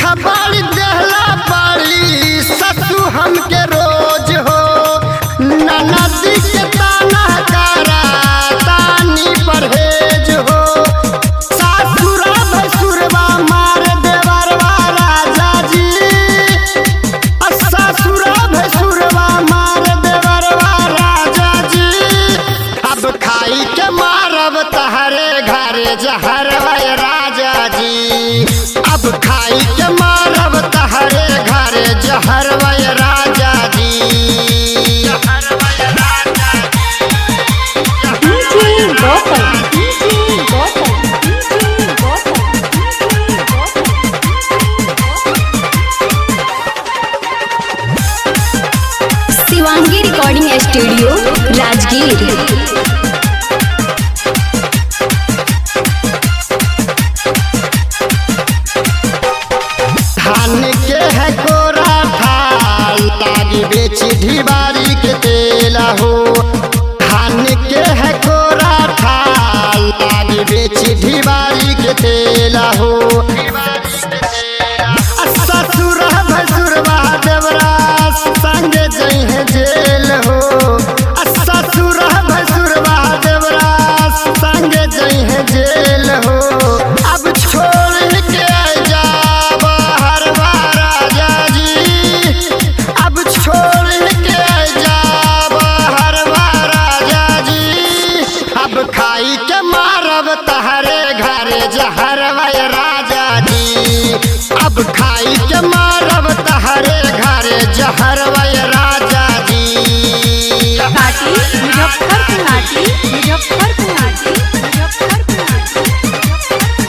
दुख बाड़ी देहला बाड़ी ससु हमके रोज हो ननदी के ताना करा तानी परहेज हो सासुरा भसुरवा मार देवरवा राजा जी ससुरा भसुरवा मार देवरवा राजा जी अब खाई के मारब तहरे घरे जहरवा राजा जी अब खाई के मारब तहरे घरे जहरवा राजा जी जहरवा राजा DJ Gotham. DJ Gotham. DJ Gotham. Shivangi recording studio Rajgir धान के है कोरा थाल लागी बेची ढिबारी के तेला हो धान के है कोरा थाल लागी बेची ढिबारी के तेला हो ससुर भसुर देवरा संग जइहे जेल हो ससुर भसुर देवरा संग जइहे जेल हो अब छोड़ के जा बाहर राजा जी अब छोड़ के जा बाहर राजा जी अब खाई के मारब तहरे घरे जहर राजा जी अब खाई के मारब तहरे घरे जहर राजा जी घाटी मुजफ्फरपुर घाटी मुजफ्फरपुर घाटी मुजफ्फरपुर घाटी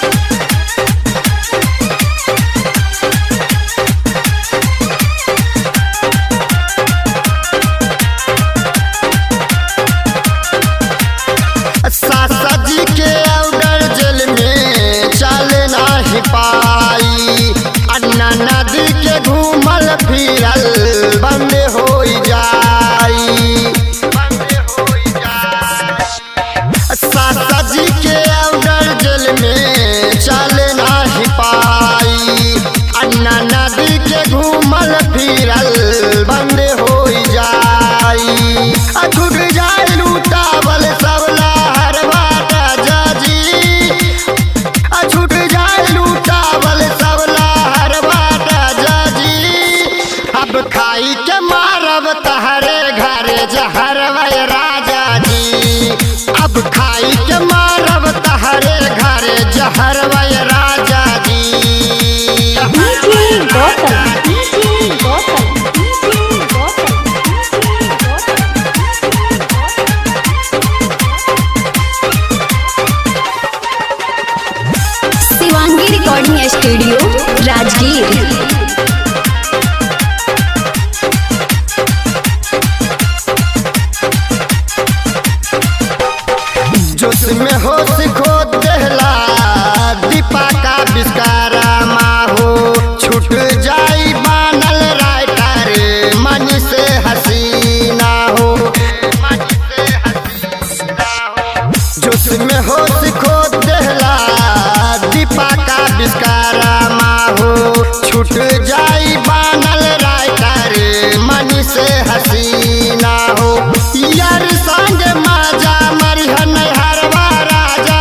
सासा जी के ऑर्डर जेल में चल नाही पाई अन्ना नदी के घूमल फिरल बंद हो जाई सासा जी के ऑर्डर जेल में चल नाही पाई अन्ना नदी के घूमल फिरल बंद हो जाई आ छूट जाए लूटावल सब लहरवा राजा जी आ छूट जाए लूटावल सब लहरवा राजा जी अब खाई के मारब तहरे घरे जहरवा राजा जी अब खाई के मारब तहरे घरे जहरवा राजा जी DJ Gotham. DJ Gotham. DJ Gotham. Shivangi recording studio Rajgir जोश में होश खो देहला दीपा का विस्कारा माहो छूट जाई बानल राइटर मन से हसीना हो जोश में होश खो देहला दीपा का विस्कारा माहो छूट जाई बानल राइटर मन से हसीना हो यार संग माजा मरिहन हरवा राजा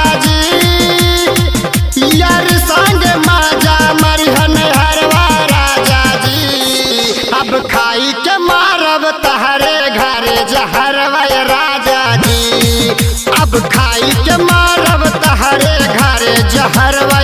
जी यार संग माजा मरिहन हरवा राजा जी अब खाई के मारब तहरे घरे जहरवा राजा जी अब खाई के मारब तहरे घरे जहरवा